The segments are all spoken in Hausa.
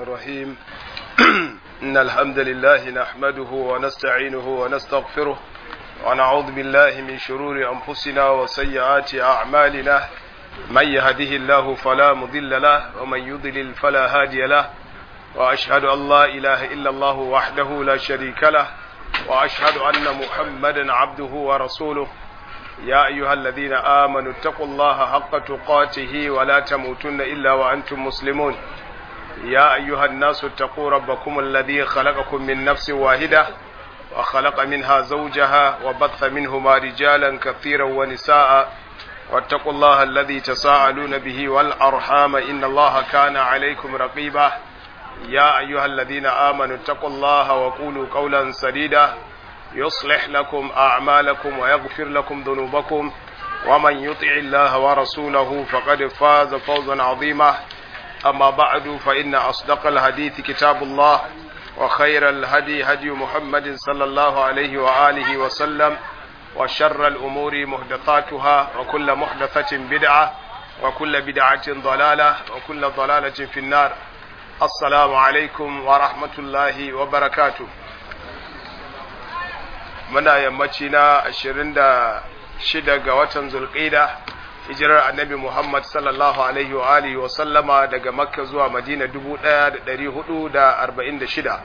الرحيم إن الحمد لله نحمده ونستعينه ونستغفره ونعوذ بالله من شرور أنفسنا وسيئات أعمالنا من يهده الله فلا مضل له ومن يضلل فلا هادي له وأشهد أن لا إله إلا الله وحده لا شريك له وأشهد أن محمدا عبده ورسوله يا أيها الذين آمنوا اتقوا الله حق تقاته ولا تموتن إلا وأنتم مسلمون يا أيها الناس اتقوا ربكم الذي خلقكم من نفس واحدة وخلق منها زوجها وبث منهما رجالا كثيرا ونساء واتقوا الله الذي تساءلون به والأرحام إن الله كان عليكم رقيبا يا أيها الذين آمنوا اتقوا الله وقولوا قولا سديدا يصلح لكم أعمالكم ويغفر لكم ذنوبكم ومن يطع الله ورسوله فقد فاز فوزا عظيما أما بعد فإن أصدق الحديث كتاب الله وخير الهدي هدي محمد صلى الله عليه وآله وسلم وشر الأمور محدثاتها وكل محدثة بدعة وكل بدعة ضلالة وكل ضلالة في النار السلام عليكم ورحمة الله وبركاته muna yammaci na ashirin da shida ga watan zulƙida hijirar annabi Muhammad sallallahu alaihi wa alihi wa sallama daga makka zuwa madina dubu ɗaya da ɗari hudu da arba'in da shida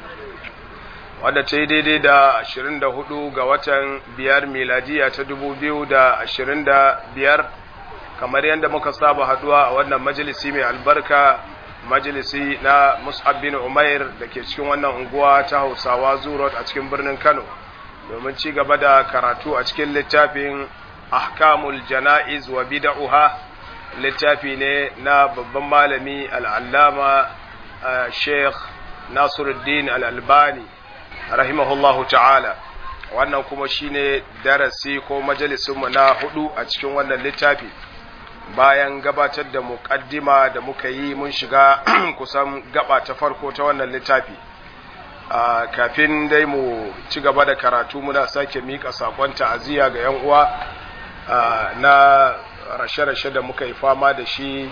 wadda ta yi daidai da ashirin da hudu ga watan biyar miladiya ta dubu biyu da ashirin da biyar kamar yadda muka saba haduwa a wannan majalisi mai albarka majalisi na mus'ab bin umair da ke cikin wannan unguwa ta hausawa zurot a cikin birnin kano domin ci gaba da karatu a cikin littafin ahkamul jana'iz wa bid'uha littafi ne na babban malami al'allama sheikh nasiruddin al'albani rahimahullahu ta'ala wannan kuma shine darasi ko majalisunmu na hudu a cikin wannan littafi bayan gabatar da muƙaddima da muka yi mun shiga kusan gaba ta farko ta wannan littafi Uh, kafin dai mu ci gaba da karatu muna sake mika sakon ta'aziyya ga 'yan uwa uh, na rashe-rashe da muka yi fama da shi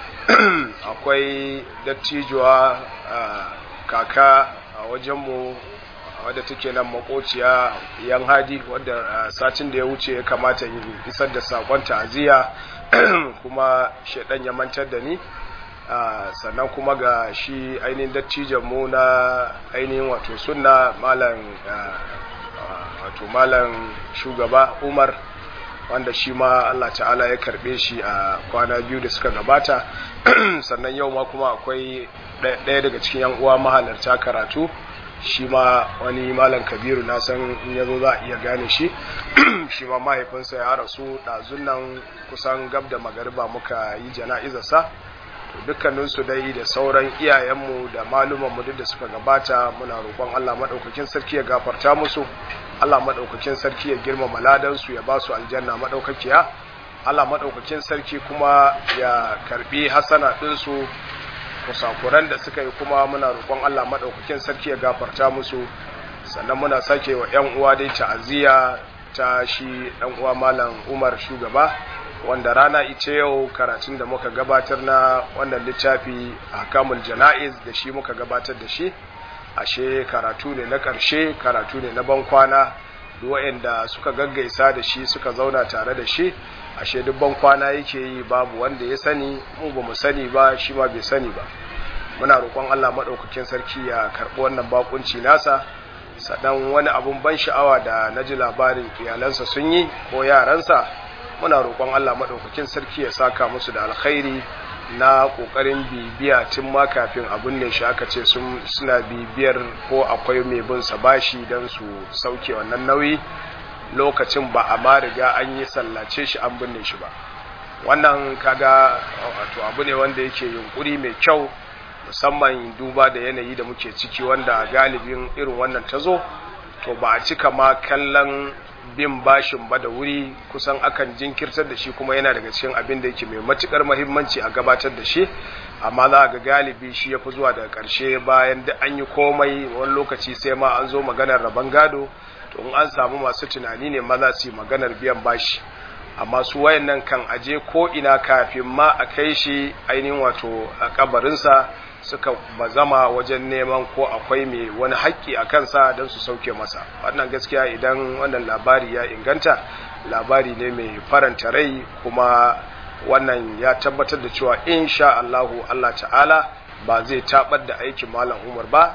akwai dattijuwa uh, kaka a wajenmu wadda take nan makociya yan hadi wadda satin da ya wuce ya kamata yi isar da sakon ta'aziyya kuma shaidan ya mantar da ni Uh, sannan kuma ga shi ainihin dattijan mu na ainihin wato sunna malam uh, uh, wato malam shugaba umar wanda shi ma Allah ta'ala ya karbe shi a kwana biyu da suka gabata sannan yau ma kuma akwai ɗaya daga cikin yan uwa mahalarta karatu shi ma wani malam kabiru na san in ya zo za a iya gane shi shi ma mahaifinsa ya rasu ɗazun nan kusan gab da magariba muka yi jana'izarsa dukkaninsu dai da sauran iyayenmu da malumanmu duk da suka gabata muna roƙon Allah maɗaukakin sarki ya gafarta musu Allah maɗaukakin sarki ya girmama ladansu ya ba su aljanna maɗaukakiya Allah maɗaukakin sarki kuma ya karɓi hasana ɗinsu kusakuran da suka yi kuma muna roƙon Allah maɗaukakin sarki ya gafarta musu sannan muna sake wa 'yan uwa dai ta'aziyya ta shi ɗan uwa malam Umar shugaba wanda rana ita yau karatun da muka gabatar na wannan littafi a kamul jana'iz da shi muka gabatar da shi ashe karatu ne na ƙarshe karatu ne na bankwana da suka gaggaisa da shi suka zauna tare da shi ashe duk bankwana yake yi babu wanda ya sani mu ba mu sani ba shi ma bai sani ba muna roƙon Allah maɗaukakin sarki ya karɓi wannan bakunci nasa sannan wani abun ban sha'awa da na ji labarin iyalansa sun yi ko yaransa muna roƙon Allah maɗaukakin sarki ya saka musu da alkhairi na ƙoƙarin bibiya tun ma kafin abin ne shi aka ce suna bibiyar ko akwai mai bin sa bashi don su sauke wannan nauyi lokacin ba a ma riga an yi sallace shi an binne shi ba wannan kaga wato abu ne wanda yake yunkuri mai kyau musamman duba da yanayi da muke ciki wanda galibin irin wannan ta zo to ba a cika ma kallon bin bashin ba da wuri kusan akan jinkirtar da shi kuma yana daga cikin abin da yake mai matukar mahimmanci a gabatar da shi amma za ga galibi shi ya fi zuwa daga ƙarshe bayan da an yi komai wani lokaci sai ma an zo maganar rabon gado to in an samu masu tunani ne maza su yi maganar biyan bashi amma su wayannan kan aje ko ina kafin ma a kai shi ainihin wato a kabarinsa suka bazama wajen neman ko akwai mai wani haƙƙi a kansa don su sauke masa wannan gaskiya idan wannan labari ya inganta labari ne mai faranta rai kuma wannan ya tabbatar da cewa insha Allahu Allah ta'ala ba zai tabar da aikin malam Umar ba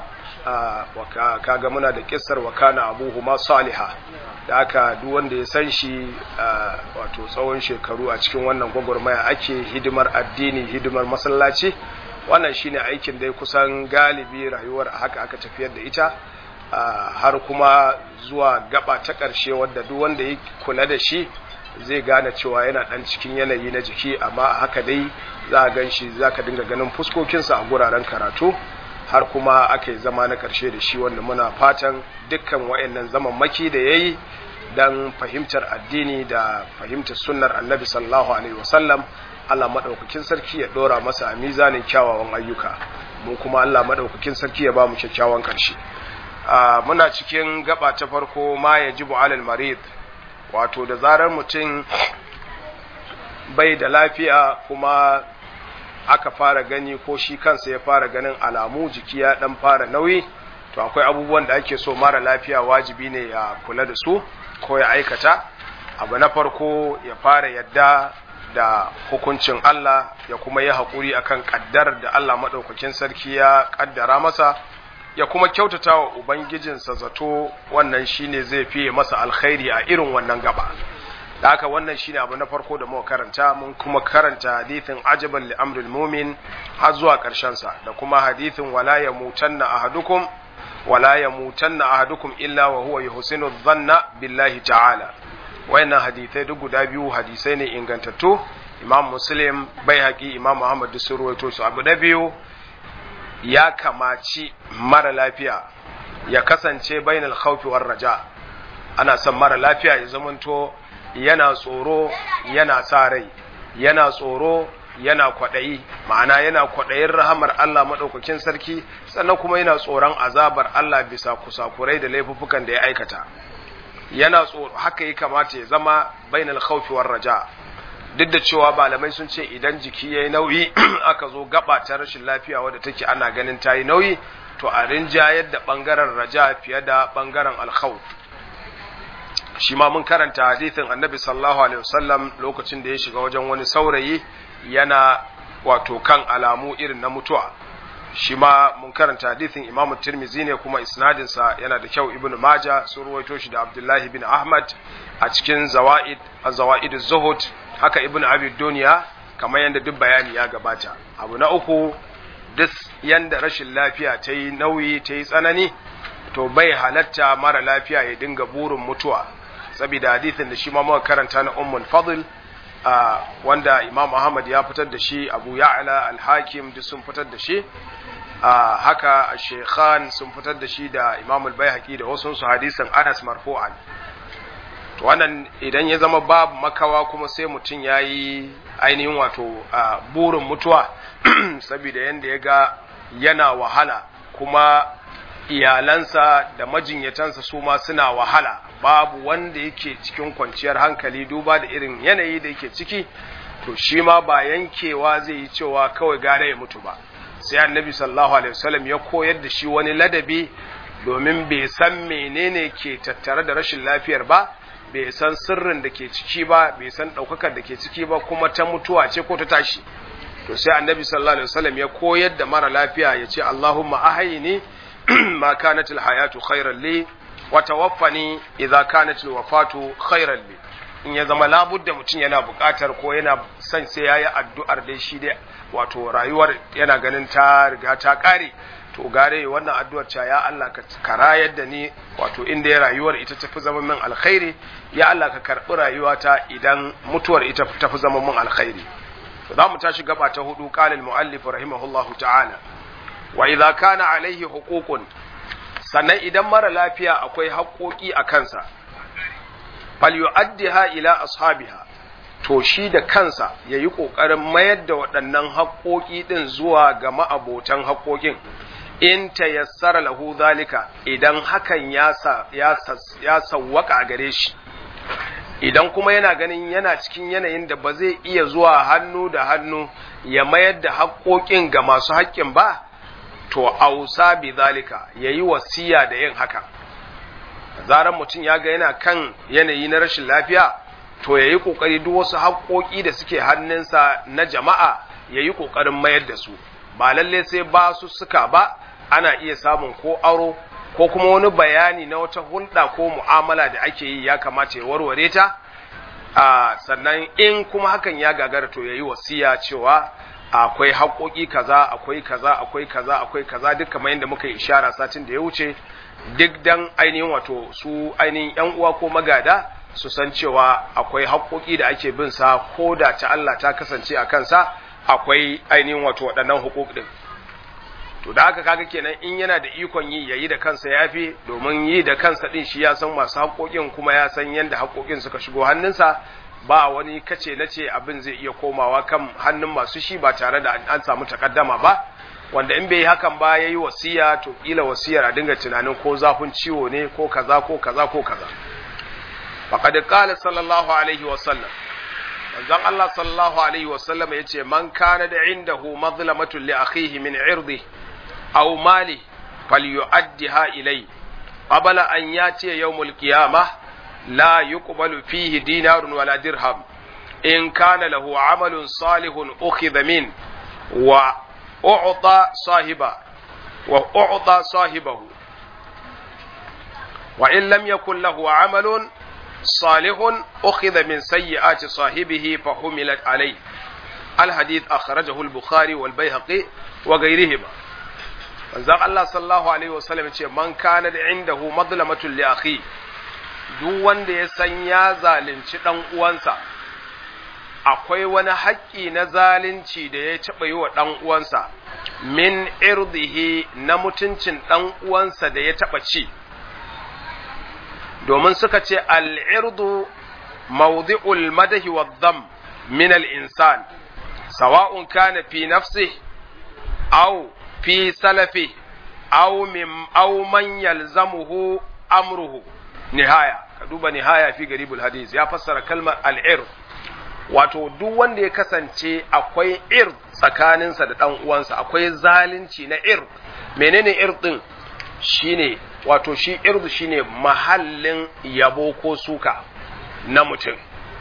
kaga muna da kissar wa kana abuhu ma saliha da aka duk wanda ya san shi wato tsawon shekaru a cikin wannan gwagwarmaya ake hidimar addini hidimar masallaci wannan shine aikin da kusan galibi rayuwar haka aka tafiyar da ita har kuma zuwa gaba ta ƙarshe wadda duk wanda ya kula da shi zai gane cewa yana ɗan cikin yanayi na jiki amma haka dai za a gan shi za ka dinga ganin fuskokinsa a guraren karatu har kuma aka yi zama na ƙarshe da shi wanda muna fatan dukkan wa'annan zaman maki da ya yi don fahimtar addini da fahimtar sunnar annabi sallallahu alaihi wasallam Allah maɗaukakin sarki ya ɗora masa a mizanin kyawawan ayyuka mu kuma Allah maɗaukakin sarki ya ba mu kyakkyawan ƙarshe muna cikin gaba ta farko ma ya jibu alal marid wato da zarar mutum bai da lafiya kuma aka fara gani ko shi kansa ya fara ganin alamu jiki ya dan fara nauyi to akwai abubuwan da ake so mara lafiya wajibi ne ya kula da su ko ya aikata abu na farko ya fara yadda da hukuncin Allah ya kuma yi haƙuri akan ƙaddar da Allah maɗaukakin sarki ya ƙaddara masa ya kuma kyautata wa Ubangijinsa zato wannan shine zai fiye masa alkhairi a irin wannan gaba da haka wannan shine abu na farko da muka karanta mun kuma karanta hadithin ajaban li amril mumin har zuwa ƙarshen sa da kuma hadithin wala yamutanna ahadukum wala yamutanna ahadukum illa wa huwa yuhsinu dhanna billahi ta'ala wayannan hadisai duk guda biyu hadisai ne ingantattu imam muslim bai haƙi imam muhammad da sun ruwaito su abu na biyu ya kamaci mara lafiya ya kasance bainal khawfi war raja ana son mara lafiya ya zamanto yana tsoro yana sa rai yana tsoro yana kwaɗayi ma'ana yana kwaɗayin rahamar Allah maɗaukakin sarki sannan kuma yana tsoron azabar Allah bisa kusakurai da laifuffukan da ya aikata yana tsoro haka ya kamata ya zama bainal khawfi war raja duk da cewa malamai sun ce idan jiki yayi nauyi aka zo gaba ta rashin lafiya wadda take ana ganin ta yi nauyi to a rinjayar da bangaren raja fiye da bangaren alkhawf shi ma mun karanta hadithin annabi sallallahu alaihi wasallam lokacin da ya shiga wajen wani saurayi yana wato kan alamu irin na mutuwa shi ma mun karanta hadithin imamu tirmizi ne kuma isnadinsa yana da kyau ibnu maja sun ruwaito shi da abdullahi bin ahmad a cikin zawaid zawaid zuhud haka ibnu abi duniya kamar yadda duk bayani ya gabata abu na uku duk yanda rashin lafiya ta yi nauyi ta yi tsanani to bai halatta mara lafiya ya dinga burin mutuwa saboda hadithin da shi ma muka karanta na ummul fadl wanda imam ahmad ya fitar da shi abu ya'la al-hakim duk sun fitar da shi haka shekhan sun fitar da shi da imam al-baihaqi da wasu su hadisin anas marfu'an to wannan idan ya zama babu makawa kuma sai mutum ya yi ainihin wato burin mutuwa saboda yadda ya ga yana wahala kuma iyalansa da majinyatansa su ma suna wahala babu wanda yake cikin kwanciyar hankali duba da irin yanayi da yake ciki to shi ma ba yankewa zai yi cewa kawai gare ya mutu ba sai annabi sallallahu alaihi wasallam ya koyar da shi wani ladabi domin bai san menene ke tattare da rashin lafiyar ba bai san sirrin da ke ciki ba bai san ɗaukakar da ke ciki ba kuma ta mutuwa ce ko ta tashi to sai annabi sallallahu alaihi wasallam ya koyar da mara lafiya ya ce Allahumma ahayni ma kanat alhayatu khairan li wa tawaffani idza kanat alwafatu khairan li in ya zama labudda mutum yana buƙatar ko yana son sai yayi addu'ar dai shi dai wato rayuwar yana ganin ta riga ta ƙare to gare wannan addu'ar ta ya Allah ka karayar da ni wato inda ya rayuwar ita tafi zama min alkhairi ya Allah ka karbi rayuwata idan mutuwar ita tafi zama min alkhairi to za mu tashi gaba ta hudu qala al muallif rahimahullahu ta'ala wa idza kana alaihi huququn sannan idan mara lafiya akwai haƙoƙi a kansa fal yu'addiha ila ashabiha to shi da kansa yayi ƙoƙarin mayar da waɗannan haƙoƙi ɗin zuwa ga ma'abotan haƙoƙin in tayassara lahu zalika idan hakan ya ya sawwaka a gare shi idan kuma yana ganin yana cikin yanayin da ba zai iya zuwa hannu da hannu ya mayar da haƙoƙin ga masu haƙƙin ba to ausa bi zalika yayi wasiya da yin haka zaran mutum ya ga yana kan yanayi na rashin lafiya to yayi kokari duk wasu haƙoƙi da suke hannunsa na jama'a yayi kokarin mayar da su ba lalle sai ba su suka ba ana iya samun ko aro ko kuma wani bayani na wata hulɗa ko mu'amala da ake yi ya kamata ya warware ta a sannan in kuma hakan ya gagara to yayi wasiya cewa akwai haƙoƙi kaza akwai kaza akwai kaza akwai kaza duk kamar yadda muka yi ishara satin da ya wuce duk dan ainihin wato su ainihin yan uwa ko magada su san cewa akwai haƙoƙi da ake bin sa ko da ta Allah ta kasance a kansa akwai ainihin wato waɗannan hukuk din to da haka kaga kenan in yana da ikon yi yayi da kansa yafi domin yi da kansa din shi ya san masu haƙoƙin kuma ya san yadda haƙoƙin suka shigo hannunsa ba wani kace na ce abin zai iya komawa kan hannun masu shi ba tare da an samu takaddama ba wanda in bai yi hakan ba yayi wasiya to kila wasiyar a dinga tunanin ko zafin ciwo ne ko kaza ko kaza ko kaza faqad qala sallallahu alaihi wa sallam manzon Allah sallallahu alaihi wa sallam yace man kana da indahu mazlamatun li akhihi min irdi aw mali falyu'addiha ilay qabla an yati yawmul qiyamah la yuqbalu fihi dinarun wala dirham in kana lahu amalun salihun ukhidha min wa u'ta sahiba wa u'ta sahibahu wa in lam yakul lahu amalun salihun ukhidha min sayyi'ati sahibihi fa humilat alayhi الحديث أخرجه البخاري والبيهقي وغيرهما manzon Allah sallallahu alaihi wasallam ce man kana da indahu madlamatun li akhi duk wanda ya san ya zalunci dan uwansa akwai wani haƙƙi na zalunci da ya taɓa yi wa ɗan uwansa min irdihi na mutuncin ɗan uwansa da ya taɓa ci domin suka ce al'irdu mawdi'ul madahi wa dham min al-insan sawa'un kana fi nafsihi aw fi salafi aw min aw man yalzamuhu amruhu nihaya ka duba nihaya fi garibul hadis ya fassara kalmar al-ir wato duk wanda ya kasance akwai ir tsakaninsa da dan uwansa akwai zalunci na ir menene ir din shine wato shi irdu shine mahallin yabo ko suka na mutum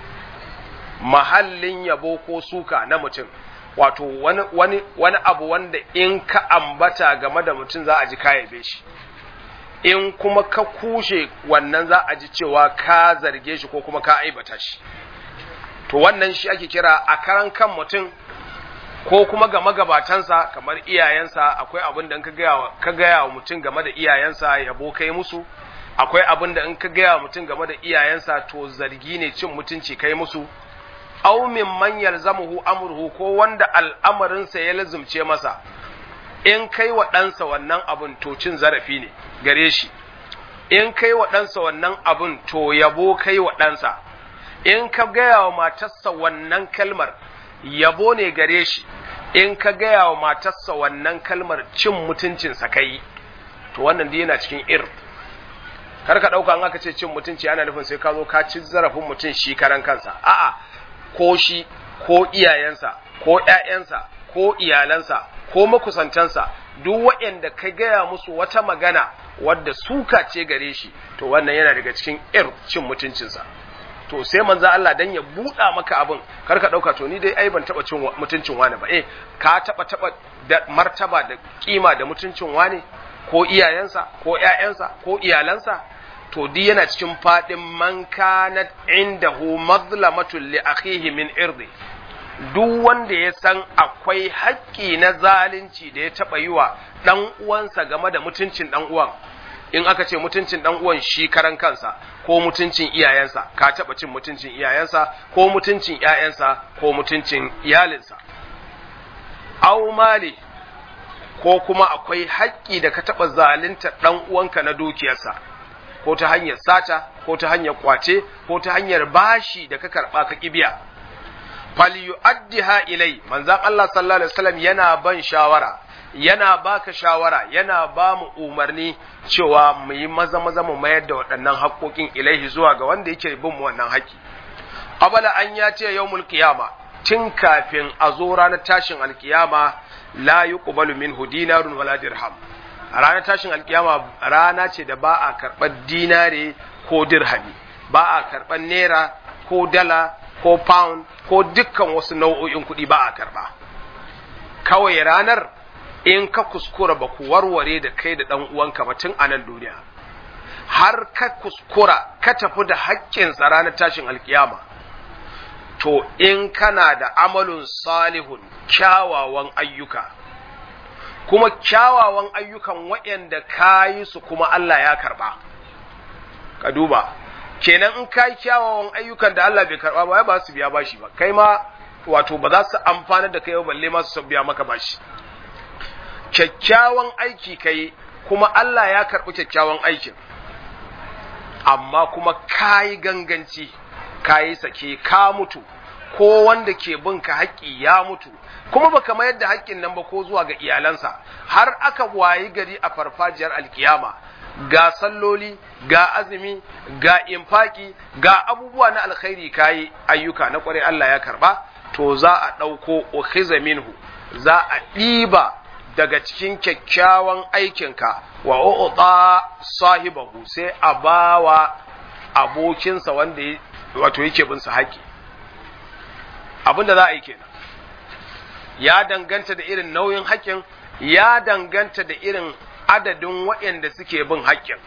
mahallin yabo ko suka na mutum wato wani, wani, wani abu wanda in ka ambata game da mutum za a ji ka yabe shi in kuma ka kushe wannan za a ji cewa ka zarge shi ko kuma ka aibata shi to wannan shi ake kira a karan kan mutum ko kuma ga magabatansa kamar iyayensa akwai abin da in ka gaya wa mutum game da iyayensa yabo kai musu akwai abin da in ka gaya wa mutum game da iyayensa to zargi ne cin mutunci kai musu aw min man yalzamuhu amruhu ko wanda al'amarinsa ya lazumce masa in kai wa ɗansa wannan abun to cin zarafi ne gare shi in kai wa ɗansa wannan abun to yabo kai wa ɗansa in ka gaya wa matarsa wannan kalmar yabo ne gare shi in ka gaya wa matarsa wannan kalmar cin mutuncinsa kai to wannan dai yana cikin ir kar ka ɗauka an aka ce cin mutunci ana nufin sai ka zo ka ci zarafin mutum shi karan kansa a'a ko shi ko iyayensa ko ‘ya'yansa ko iyalansa ko makusantansa duk waɗanda ka gaya musu wata magana wadda suka ce gare shi to wannan yana daga cikin ir cin mutuncinsa to sai manzo Allah dan ya buɗa maka abin kar ka ɗauka to ni dai ai ban taɓa cin mutuncin wani ba eh ka taɓa taɓa da martaba da kima da mutuncin wani ko iyayensa ko ‘ya'yansa ko iyalansa to di yana cikin faɗin man kanat indahu mazlamatun li akhihi min irdi duk wanda ya san akwai haƙƙi na zalunci da ya taɓa yi wa ɗan uwansa game da mutuncin ɗan uwan in aka ce mutuncin ɗan uwan shi karan kansa ko mutuncin iyayensa ka taɓa cin mutuncin iyayensa ko mutuncin ƴaƴansa ko mutuncin iyalinsa aw mali ko kuma akwai haƙƙi da ka taɓa zalunta ɗan uwanka na dukiyarsa ko ta hanyar sata ko ta hanyar kwace ko ta hanyar bashi da ka karɓa ka kibiya falyu'addiha ilai manzon Allah sallallahu alaihi wasallam yana ban shawara yana baka shawara yana ba mu umarni cewa mu yi maza maza mu mayar da waɗannan haƙoƙin ilaihi zuwa ga wanda yake bin mu wannan haƙi qabala an ya ce yawmul qiyama tun kafin a zo ranar tashin alkiyama la yuqbalu minhu dinarun wala dirham a ranar tashin alkiyama rana ce da ba a karɓar dinare ko dirhami ba a karɓar naira ko dala ko pound ko dukkan wasu nau'o'in kuɗi ba a karɓa kawai ranar in ka kuskura ba ku warware da kai da ɗan uwanka ba tun a nan duniya har ka kuskura ka tafi da haƙƙinsa ranar tashin alkiyama to in kana da amalun salihun kyawawan ayyuka kuma kyawawan ayyukan waɗanda ka yi su kuma Allah ya karɓa ka duba kenan in ka yi kyawawan ayyukan da Allah bai karɓa ba ba su biya bashi ba kai ma wato ba za su amfana da kai ba balle ma su biya maka bashi kyakkyawan aiki kai kuma Allah ya karɓi kyakkyawan aikin amma kuma ka yi ganganci ka yi sake ka mutu ko wanda ke bin ka haƙƙi ya mutu kuma baka mayar da haƙƙin nan ba ko zuwa ga iyalansa har aka wayi gari a farfajiyar alkiyama ga salloli ga azumi ga infaki ga abubuwa na alkhairi kayi ayyuka na kwarai Allah ya karba to za a ɗauko ukhiza minhu za a ɗiba daga cikin kyakkyawan aikinka wa u'ta sahibahu sai a bawa abokinsa wanda wato yake bin sa haƙi abinda za a yi kenan ya danganta da irin nauyin haƙƙin ya danganta da irin adadin waɗanda suke bin haƙƙin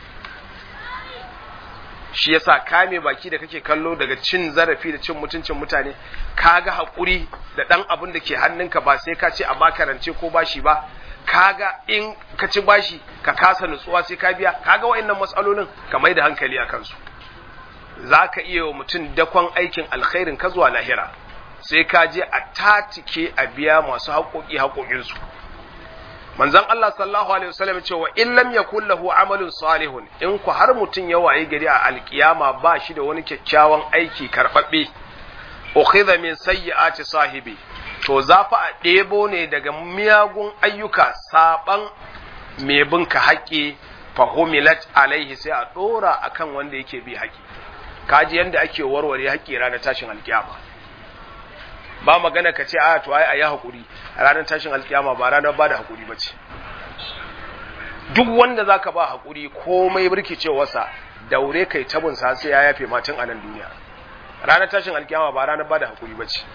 shi yasa kame baki da kake kallo daga cin zarafi da cin mutuncin mutane kaga haƙuri da ɗan abin da ke hannunka ba sai ka ce a baka rance ko bashi ba kaga in ka ci bashi ka kasa nutsuwa sai ka biya kaga waɗannan matsalolin ka mai da hankali a kansu za ka iya wa mutum dakon aikin alkhairin ka zuwa lahira sai ka je a tatike a biya masu haƙoƙi haƙoƙinsu manzon Allah sallallahu alaihi wasallam cewa in lam yakul lahu amalun salihun in ku har mutum ya waye gari a alkiyama ba shi da wani kyakkyawan aiki karbabbe ukhidha min sayyiati sahibi to za fa a ɗebo ne daga miyagun ayyuka saban mai bin ka haƙi fahumilat alaihi sai a ɗora akan wanda yake bi haƙi kaji yanda ake warware haƙi ranar tashin alkiyama ba magana ka ce a to ai ayi hakuri a ranar tashin alkiyama ba ranar ba da hakuri ba ce duk wanda zaka ba hakuri komai birkicewarsa daure kai tabun sa sai ya yafe matan a nan duniya ranar tashin alkiyama ba ranar ba da hakuri ba ce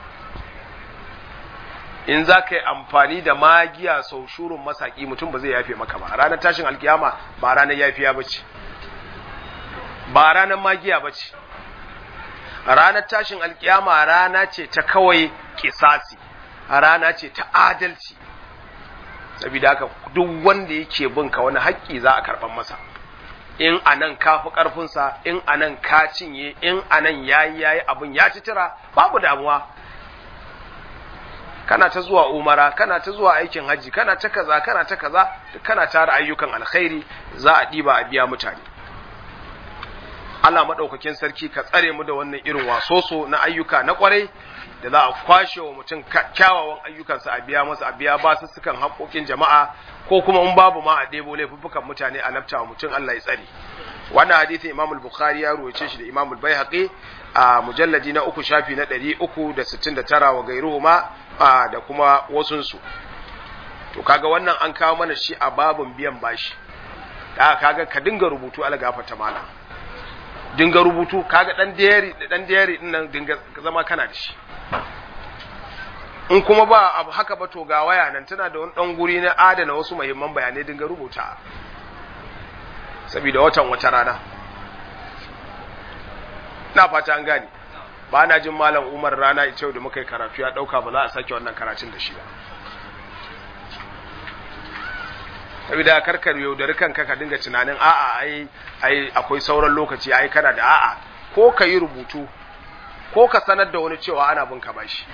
in za ka yi amfani da magiya sau shurun masaki mutum ba zai yafe maka ba ranar tashin alkiyama ba ranar yafiya ba ce ba ranar magiya ba ce ranar tashin alkiyama rana ce ta kawai kisasi rana ce ta adalci saboda haka duk wanda yake bin ka wani haƙƙi za a karɓar masa in anan ka fi ƙarfinsa in anan ka cinye in anan yayi yayi abin ya ci tira babu damuwa kana ta zuwa umara kana ta zuwa aikin haji kana ta kaza kana ta kaza kana tara ayyukan alkhairi za a ɗiba a biya mutane Allah maɗaukakin sarki ka tsare mu da wannan irin wasoso na ayyuka na ƙwarai da za a kwashe wa mutum kyawawan ayyukansa a biya masa a biya ba su sukan haƙoƙin jama'a ko kuma in babu ma a ɗebo laifuffukan mutane a lafta wa mutum Allah ya tsare wannan hadisin Imam al-Bukhari ya ruwace shi da Imam al-Baihaqi a mujalladi na uku shafi na ɗari uku da sittin da tara wa gairuhu ma da kuma wasunsu to kaga wannan an kawo mana shi a babin biyan bashi da kaga ka dinga rubutu ala gafata mala dinga rubutu kaga dan diary da dan diary din nan dinga zama kana da shi in kuma ba abu haka ba to ga waya nan tana da wani dan guri na adana wasu muhimman bayanai dinga rubuta saboda watan wata rana na fata an gane ba na jin malam umar rana ita da muka yi karatu ya dauka ba za a sake wannan karatun da shi ba saboda karkar yaudari kanka ka dinga tunanin a'a ai ai akwai sauran lokaci ai kana da a'a ko ka yi rubutu ko ka sanar da wani cewa ana bin ka bashi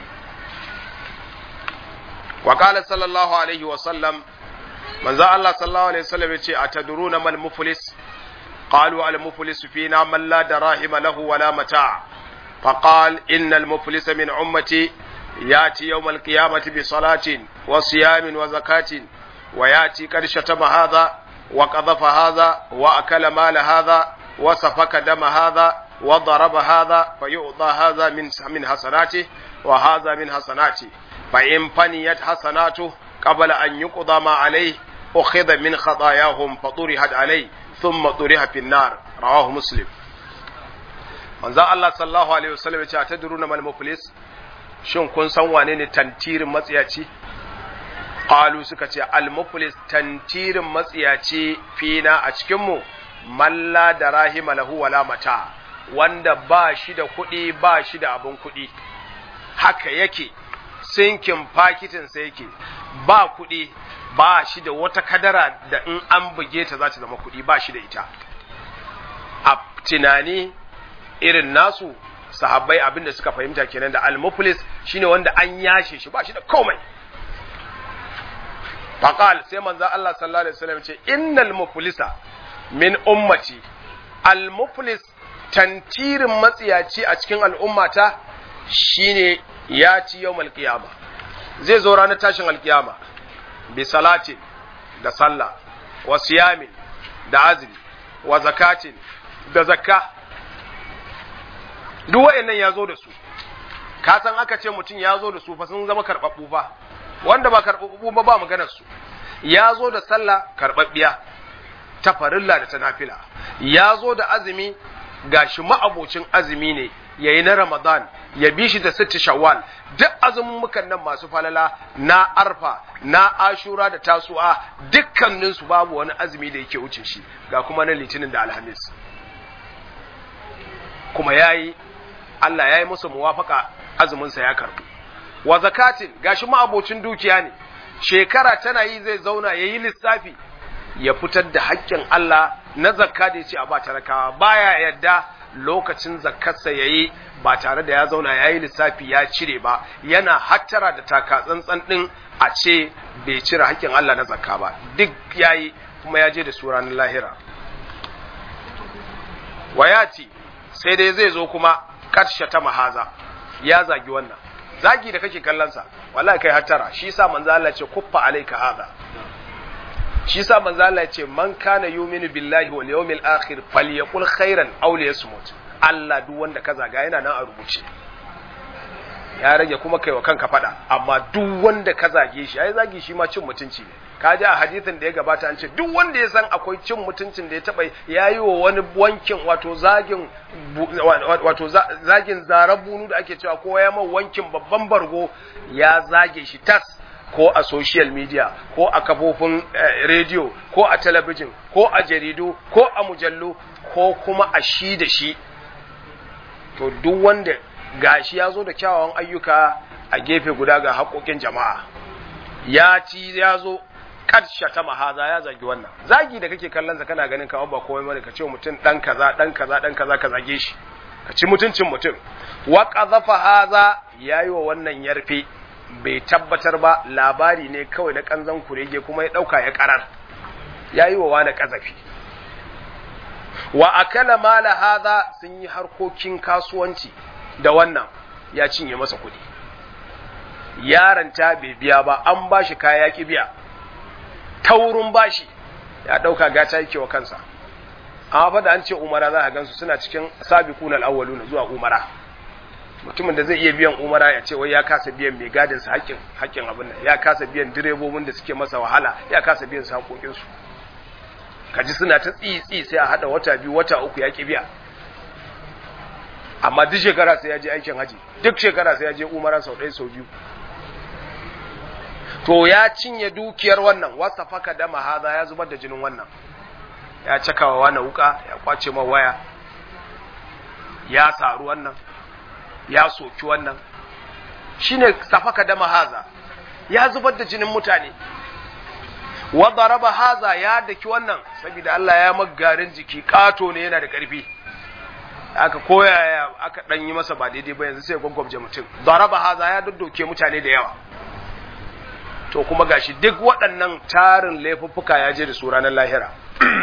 wa qala sallallahu alaihi wa sallam manzo Allah sallallahu alaihi wasallam yace atadruna mal muflis qalu al muflis fina man la darahima lahu wala mata' فقال إن المفلس من أمتي يأتي يوم القيامة بصلاة وصيام وزكاة ويأتي قد شتم هذا وقذف هذا وأكل مال هذا وسفك دم هذا wa daraba hadha fa yu'ta hadha min min hasanati wa hadha min hasanati fa in faniyat hasanatu qabla an yuqda ma alayhi ukhidha min khatayahum fa turihat alayhi thumma turiha fi an-nar rawahu muslim manzo Allah sallallahu alaihi wasallam ya ce atadruna mal muflis shin kun san wane ne tantirin matsiyaci qalu suka ce al muflis tantirin matsiyaci fina a cikin mu malla da rahima lahu wala mata wanda ba shi da kuɗi ba shi da abin kuɗi haka yake sinkin fakitin sa yake ba kuɗi ba shi da wata kadara da in an buge ta za ta zama kuɗi ba shi da ita a tunani irin nasu sahabbai abin da suka fahimta kenan da al-muflis shine wanda an yashe shi ba shi da komai faqal sai manzo Allah sallallahu alaihi wasallam ce innal muflisa min ummati al-muflis tantirin matsiyaci a cikin al'ummata shine ya ci yawmal qiyama zai zo ranar tashin alkiyama bi salatin da sallah wa siyamin da azumi wa zakatin da zakka duk wa'annan ya zo da su ka san aka ce mutum ya zo da su fa sun zama karɓaɓɓu fa wanda ba karɓaɓɓu ba ba maganar su ya zo da sallah karɓaɓɓiya ta farilla da ta nafila ya zo da azumi gashi ma'abocin azumi ne yayi na ramadan ya bi shi da sitti shawwal duk azumin mukan nan masu falala na arfa na ashura da tasu'a dukkaninsu babu wani azumi da yake wuce shi ga kuma na litinin da alhamis kuma yayi Allah ya yi musu muwafaka azuminsa ya karbu wa zakatin gashi ma'abocin dukiya ne shekara tana yi zai zauna ya yi lissafi ya fitar da haƙƙin Allah na zakka da ya ce a ba talakawa baya yadda lokacin zakkarsa ya yi ba tare da ya zauna ya yi lissafi ya cire ba yana hattara da taka tsantsan ɗin a ce bai cire haƙƙin Allah na zakka ba duk ya yi kuma ya je da su ranar lahira wayati sai dai zai zo kuma karshe ta mahaza ya zagi wannan zagi da kake kallonsa wallahi kai hattara shi yasa manzo Allah ce kuffa alayka hada shi yasa manzo Allah ce man kana yu'minu billahi wal yawmil akhir falyaqul khairan aw liyasmut Allah duk wanda ka zaga yana nan a rubuce ya rage kuma kai wa kanka fada amma duk wanda ka zage shi ai zagi shi ma cin mutunci ne ka ji a hadisin da ya gabata an ce duk wanda ya san akwai cin mutuncin da ya taba yayi wa wani wankin wato zagin wato zagin zarar bunu da ake cewa ko ya mai wankin babban bargo ya zage shi tas ko a social media ko a kafofin rediyo ko a talabijin ko a jaridu ko a mujallu ko kuma a shi da shi to duk wanda gashi ya zo da kyawawan ayyuka a gefe guda ga haƙoƙin jama'a ya ci ya zo karshe ta mahaza ya zagi wannan zagi da kake kallon sa kana ganin kamar ba komai bane ka ce mutum dan kaza dan kaza dan kaza ka zage shi ka ci mutuncin mutum wa qadhafa haza yayi wa wannan yarfe bai tabbatar ba labari ne kawai na kanzan kurege kuma ya dauka ya karar yayi wa wani kazafi wa akala mala haza sun yi harkokin kasuwanci da wannan ya cinye masa kuɗi yaranta bai biya ba an bashi kaya ki biya taurin bashi ya ɗauka gata yake wa kansa amma fa da an ce umara za a gansu suna cikin sabiquna al-awwaluna zuwa umara mutumin da zai iya biyan umara ya ce wai ya kasa biyan mai gadin sa haƙƙin haƙƙin abin nan ya kasa biyan direbobin da suke masa wahala ya kasa biyan su haƙoƙin su kaji suna ta tsitsi sai a hada wata biyu wata uku ya ki biya amma duk shekara sai ya je aikin haji duk shekara sai ya je umara sau ɗaya sau biyu to ya cinye dukiyar wannan wasa faka dama haza ya zubar da jinin wannan ya cakawa wani wuka ya kwace ma waya ya saru wannan ya soki wannan shine safaka dama haza ya zubar da jinin mutane wa daraba haza ya daki wannan saboda Allah ya magarin jiki kato ne yana da karfi aka koya aka dan yi masa ba daidai ba yanzu sai gwaggwabje mutum daraba haza ya doddoke mutane da yawa to kuma gashi duk waɗannan tarin laifuffuka ya je da su ranar lahira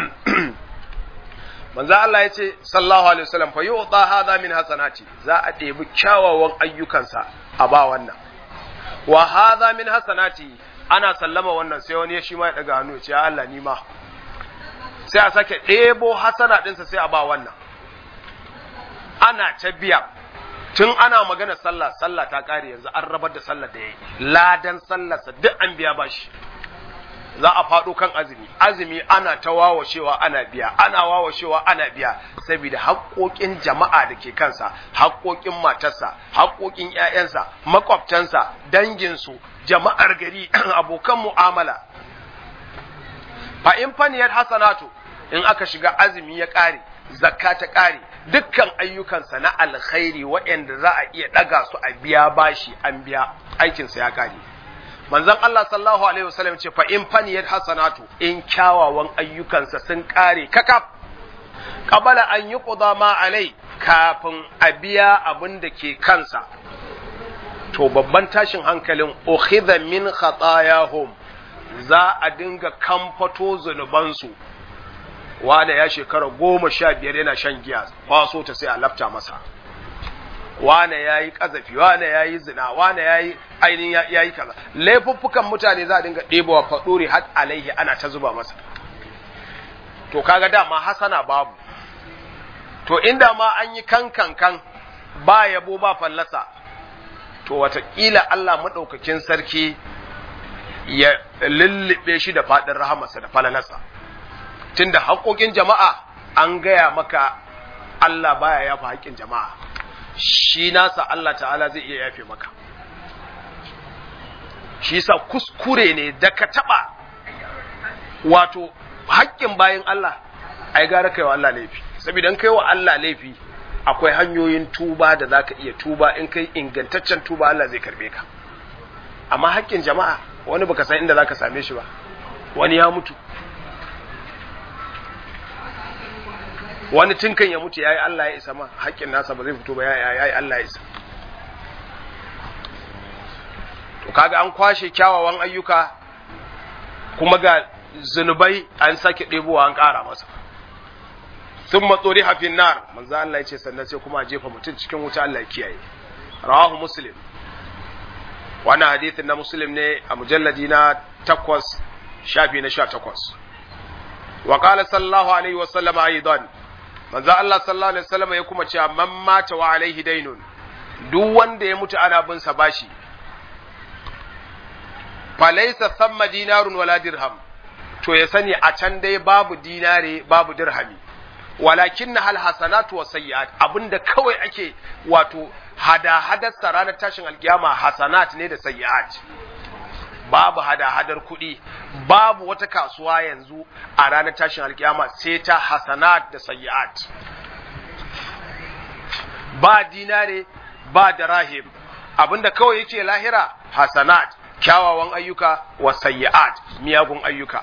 manzo Allah ya ce sallallahu alaihi wasallam fa yu'ta hadha min hasanati za a ɗebi kyawawan ayyukansa a ba wannan wa hadha min hasanati ana sallama wannan sai wani shi ma ya daga hannu ya ce ya Allah ni ma sai a sake ɗebo hasana ɗinsa sai a ba wannan ana ta biya tun ana magana sallah sallah ta kare yanzu an rabar da sallah da yayi ladan sallarsa duk an biya bashi za a faɗo kan azumi azumi ana ta wawashewa ana biya ana wawashewa ana biya saboda haƙoƙin jama'a da ke kansa haƙoƙin matarsa haƙoƙin ƴaƴansa makwabtansa danginsu jama'ar gari abokan mu'amala fa in faniyar hasanatu in aka shiga azumi ya ƙare zakka ta ƙare dukkan ayyukansa na alkhairi waɗanda za a iya ɗaga su a biya bashi an biya aikinsa ya ƙare manzon Allah sallallahu alaihi wasallam ce fa in faniyat hasanatu in kyawawan ayyukansa sun kare kakaf qabala an yuqda ma alai kafin a biya abin da ke kansa to babban tashin hankalin ukhidha min khatayahum za a dinga kamfato zunubansu wanda ya shekara goma sha biyar yana shan giya kwaso ta sai a lafta masa wane ya yi ƙazafi wane ya yi zina wane ya yi ainihin ya yi kaza laifuffukan mutane za a dinga ɗebowa faɗuri har alaihi ana ta zuba masa to kaga dama hasana babu to inda ma an yi kan kan kan ba yabo ba fallasa to wataƙila Allah maɗaukakin sarki ya lullube shi da faɗin rahamarsa da falalarsa tunda haƙoƙin jama'a an gaya maka Allah baya yafa haƙƙin jama'a shi nasa Allah ta'ala zai iya yafe maka shi sa kuskure ne da ka taɓa wato haƙƙin bayan Allah ai gara kai wa Allah laifi saboda kai wa Allah laifi akwai hanyoyin tuba da zaka iya tuba in kai ingantaccen tuba Allah zai karbe ka amma haƙƙin jama'a wani baka san inda zaka same shi ba wani ya mutu wani tunkan ya mutu yayi Allah ya isa ma haƙƙin nasa ba zai fito ba yayi Allah ya isa to kaga an kwashe kyawawan ayyuka kuma ga zunubai an sake ɗebowa an ƙara masa sun matsori hafin nar manzo Allah ya ce sannan sai kuma jefa mutum cikin wuta Allah ya kiyaye rawahu muslim wannan hadithin na muslim ne a mujalladi na takwas shafi na sha takwas wa qala sallallahu alaihi wa sallam aidan manzo Allah sallallahu alaihi wasallam ya kuma cewa man mata wa alaihi dainun duk wanda ya mutu ana bin sa bashi falaysa thamma dinarun wala dirham to ya sani a can dai babu dinare babu dirhami walakin hal hasanatu wa sayyi'at abinda kawai ake wato hada hadar ranar tashin alkiyama hasanat ne da sayyi'at babu hada-hadar kuɗi babu wata kasuwa yanzu a ranar tashin alkiyama sai ta hasanat da sayyi'at ba dinare ba da rahim abinda kawai yake lahira hasanat kyawawan ayyuka wa sayyi'at miyagun ayyuka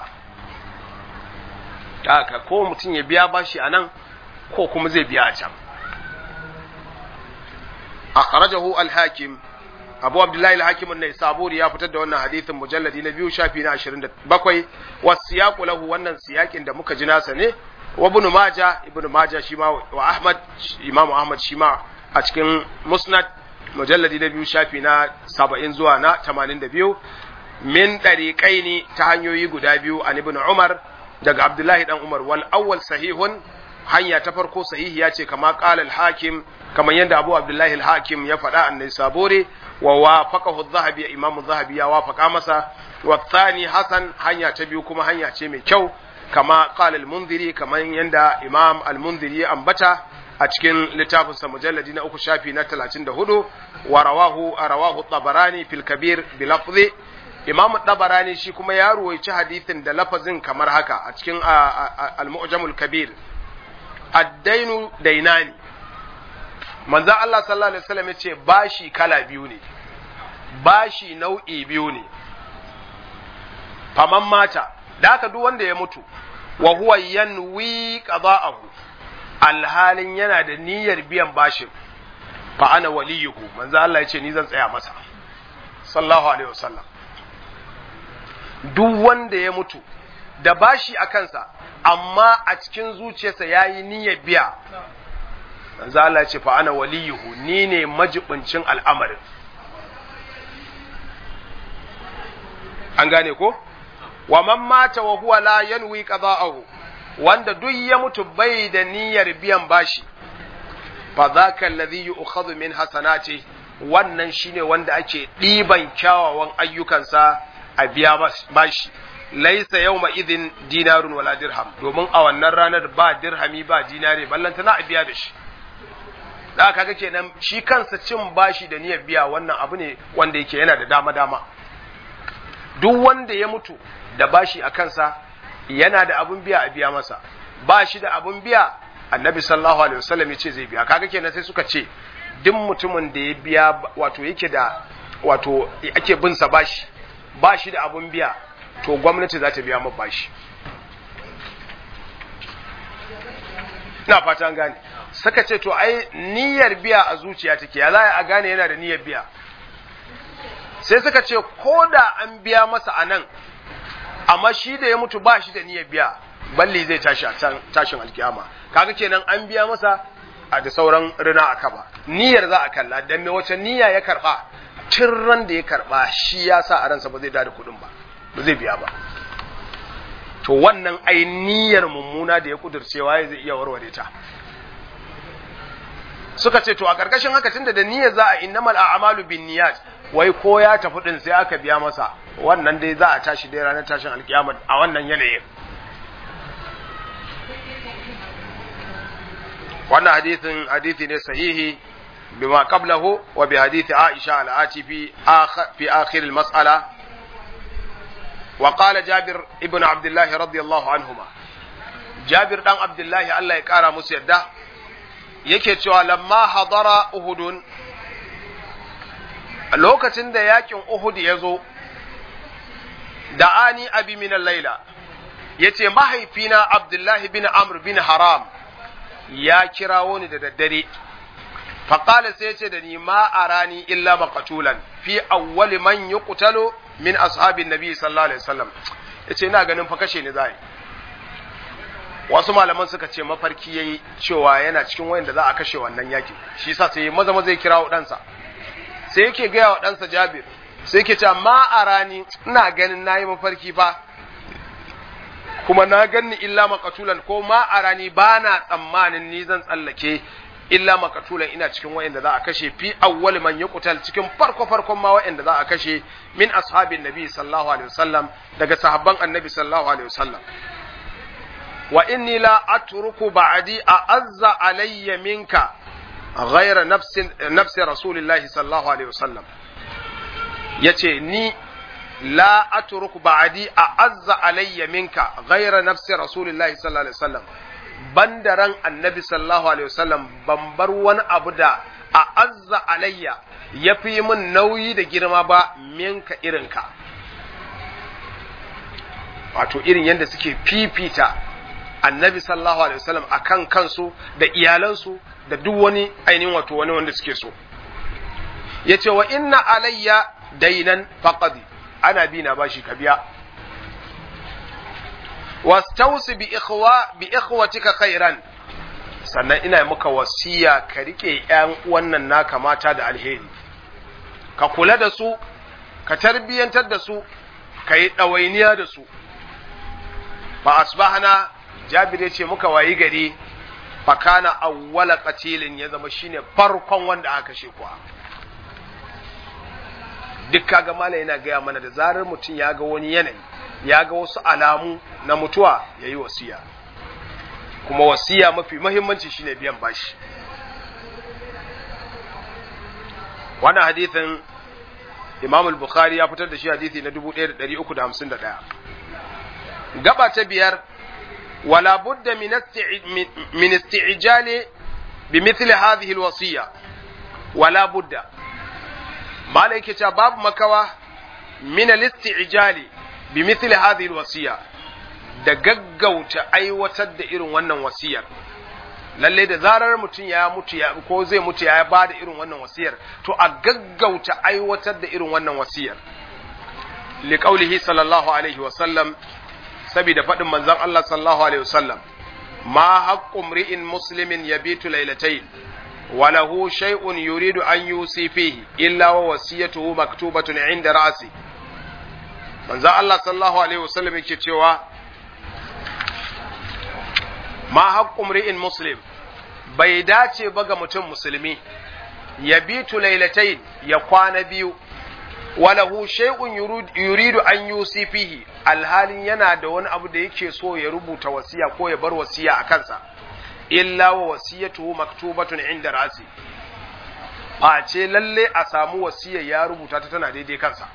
haka ko mutum ya biya bashi a nan ko kuma zai biya a can akhrajahu al-hakim abu abdullahi al-hakim an saburi ya fitar da wannan hadithin mujalladi na biyu shafi na 27 wasiyaqu lahu wannan siyakin da muka ji nasa ne wa ibn majah ibn majah shi ma wa ahmad imamu ahmad shi ma a cikin musnad mujalladi na biyu shafi na 70 zuwa na 82 min dariqaini ta hanyoyi guda biyu an ibn umar daga abdullahi dan umar wal awwal sahihun hanya ta farko sahihi ya ce kama qala al-hakim kamar yadda abu abdullahi al-hakim ya faɗa annai sabore wa wafaqahu adh-dhahabi imamu adh-dhahabi ya wafaqa masa wa thani hasan hanya ta biyu kuma hanya ce mai kyau kama qala al-munziri kamar yanda imam al-munziri ya ambata a cikin littafin sa mujalladi na uku shafi na 34 wa rawahu rawahu tabarani fil kabir bi lafzi imam tabarani shi kuma ya ruwaici hadithin da lafazin kamar haka a cikin al-mu'jamul kabir ad-dainu dainani manzo Allah sallallahu alaihi wasallam yace bashi kala biyu ne bashi nau'i biyu ne faman mata da haka duk wanda ya mutu wa huwa yanwi qada'ahu alhalin yana da niyyar biyan bashin fa ana waliyuhu manzo Allah yace ni zan tsaya masa sallallahu alaihi wasallam duk wanda ya mutu da bashi a kansa amma a cikin zuciyarsa yayi niyyar biya manzo Allah ya ce fa ana waliyuhu ni ne majibincin al'amarin an gane ko wa man mata wa huwa la yanwi qada'ahu wanda duk ya mutu bai da niyyar biyan bashi fa dhaka alladhi yu'khadhu min hasanati wannan shine wanda ake ɗiban kyawawan ayyukansa a biya bashi laisa yawma idin dinarun wala dirham domin a wannan ranar ba dirhami ba dinare ballantana a biya da shi da kaga kenan shi kansa cin bashi da niyyar biya wannan abu ne wanda yake yana da dama dama duk wanda ya mutu da bashi a kansa yana da abun biya a biya masa ba shi da abun biya annabi sallallahu alaihi wasallam ya ce zai biya kaga kenan sai suka ce duk mutumin da ya biya wato yake da wato ake bin sa bashi ba shi da abun biya to gwamnati za ta biya ma bashi ina fata gane suka ce to ai niyyar biya a zuciya take ya za a gane yana da niyyar biya sai suka ce ko da an biya masa a nan amma shi da ya mutu ba shi da niyyar biya balli zai tashi a tashin alkiyama kaga kenan an biya masa a da sauran rina a kaba niyyar za a kalla dan me wace niyya ya karba tun ran da ya karba shi ya sa a ransa ba zai da kuɗin ba ba zai biya ba to wannan ai niyyar mummuna da ya kudurcewa ya zai iya warware ta suka ce to a karkashin haka tunda da niyyar za a innamal a'malu bin niyyat wai ko ya tafi din sai aka biya masa wannan dai za a tashi dai ranar tashin alkiyama a wannan yanayin wannan hadisin hadisi ne sahihi bima qablahu wa bi hadisi Aisha al-Ati fi fi akhir al-mas'ala wa qala Jabir ibn Abdullah radiyallahu anhuma Jabir dan Abdullah Allah ya kara musu yadda yake cewa lamma hadara Uhudun lokacin da yakin Uhud ya zo da ani abi min al-laila yace mahaifina Abdullah bin Amr bin Haram ya kirawo ni da daddare faƙala sai ce da ni ma a rani illa maqatulan fi awwali man yuqtalu min ashabin nabi sallallahu alaihi wasallam yace ina ganin fa kashe ni zai wasu malaman suka ce mafarki yayi cewa yana cikin wayanda za a kashe wannan yaki shi yasa sai maza maza ya kirawo ɗansa sai yake gaya wa ɗansa Jabir sai yake cewa ma a rani ina ganin nayi mafarki fa kuma na ganni illa makatulan ko ma a rani ba na tsammanin ni zan tsallake illa makatulan ina cikin wa'anda za a kashe fi awwal man yuqtal cikin farko farkon ma wa'anda za a kashe min ashabin nabi sallallahu alaihi wasallam daga sahabban annabi sallallahu alaihi wasallam wa inni la atruku ba'di a'azza alayya minka ghayra nafsi nafsi rasulillahi sallallahu alaihi wasallam yace ni la atruku ba'di a'azza alayya minka ghayra nafsi rasulillahi sallallahu alaihi wasallam banda ran annabi sallallahu alaihi wasallam ban bar wani abu da a'azza alayya yafi min nauyi da girma ba minka irinka wato irin yadda suke fifita annabi sallallahu alaihi wasallam akan kansu da iyalansu da duk wani ainihin wato wani wanda suke so yace wa inna alayya dainan faqadi ana bi na bashi ka biya wastausi bi ikhwa bi ikhwatika khairan sannan ina maka wasiya ka rike ƴan wannan naka mata da alheri ka kula da su ka tarbiyantar da su ka yi ɗawainiya da su fa asbahna jabir ya ce muka wayi gari fa kana awwala qatilin ya zama shine farkon wanda aka kashe kuwa duk kaga mala yana gaya mana da zarar mutum ya ga wani yanayi ya ga wasu alamu na mutuwa ya yi wasiya kuma wasiya mafi mahimmanci shine biyan bashi wannan hadithin imam al-bukhari ya fitar da shi hadithi na 1351 gaba ta biyar wala budda min isti'jali bi mithli hadhihi al-wasiya wala budda malai yake cewa babu makawa min al-isti'jali bi mithli hadhihi al-wasiya da gaggauta aiwatar da irin wannan wasiyar lalle da zarar mutum ya mutu ya ko zai mutu ya ba da irin wannan wasiyar to a gaggauta aiwatar da irin wannan wasiyar li qaulihi sallallahu alaihi wa sallam saboda faɗin manzon Allah sallallahu alaihi wa sallam ma haqqu mri'in muslimin yabitu laylatayn wa lahu shay'un yuridu an yusi fihi illa wa wasiyatuhu maktubatun 'inda ra'si manzon Allah sallallahu alaihi wa sallam yake cewa ma haqqu mri'in muslim bai dace ba ga mutum musulmi ya bitu lailatain ya kwana biyu walahu shay'un yuridu an yusi fihi alhalin yana da wani abu da yake so ya rubuta wasiya ko ya bar wasiya a kansa illa wa wasiyatuhu maktubatun inda rasi face lalle a samu wasiya ya rubuta ta tana daidai kansa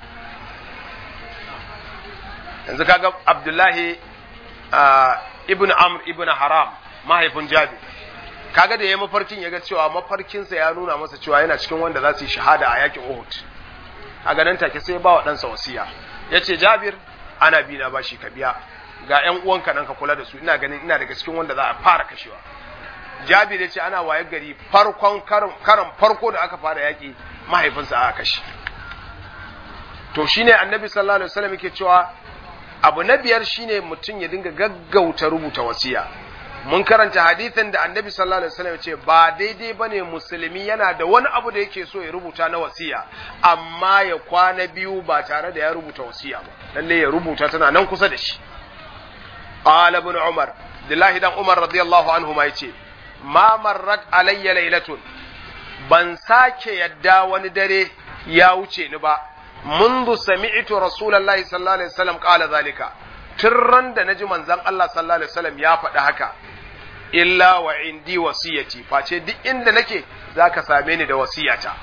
yanzu kaga abdullahi ibn amr ibn haram mahaifin jabi kaga da ya mafarkin ya ga cewa mafarkinsa ya nuna masa cewa yana cikin wanda za su yi shahada a yakin uhud a ganin take sai ba wa ɗansa wasiya ya ce jabir ana bi na bashi ka biya ga ‘yan uwanka nan ka kula da su ina ganin ina daga cikin wanda za a fara kashewa jabir ya ce ana waye gari farkon karan farko da aka fara yaƙi mahaifinsa aka kashe to shine annabi sallallahu alaihi wasallam yake cewa abu na biyar shine mutum ya dinga gaggauta rubuta wasiya mun karanta hadithin da annabi sallallahu alaihi wasallam ce ba daidai bane musulmi yana da wani abu da yake so ya rubuta na wasiya amma ya kwana biyu ba tare da ya rubuta wasiya ba lalle ya rubuta tana nan kusa da shi qala ibn umar dillahi dan umar radiyallahu anhu ma yace ma marrat alayya laylatun ban sake yadda wani dare ya wuce ni ba منذ سمعت رسول الله صلى الله عليه وسلم قال ذلك tun da na ji manzan Allah sallallahu Alaihi wasallam ya faɗi haka, illa wa indi wasiyati, face duk inda nake za ka same ni da wasiyata.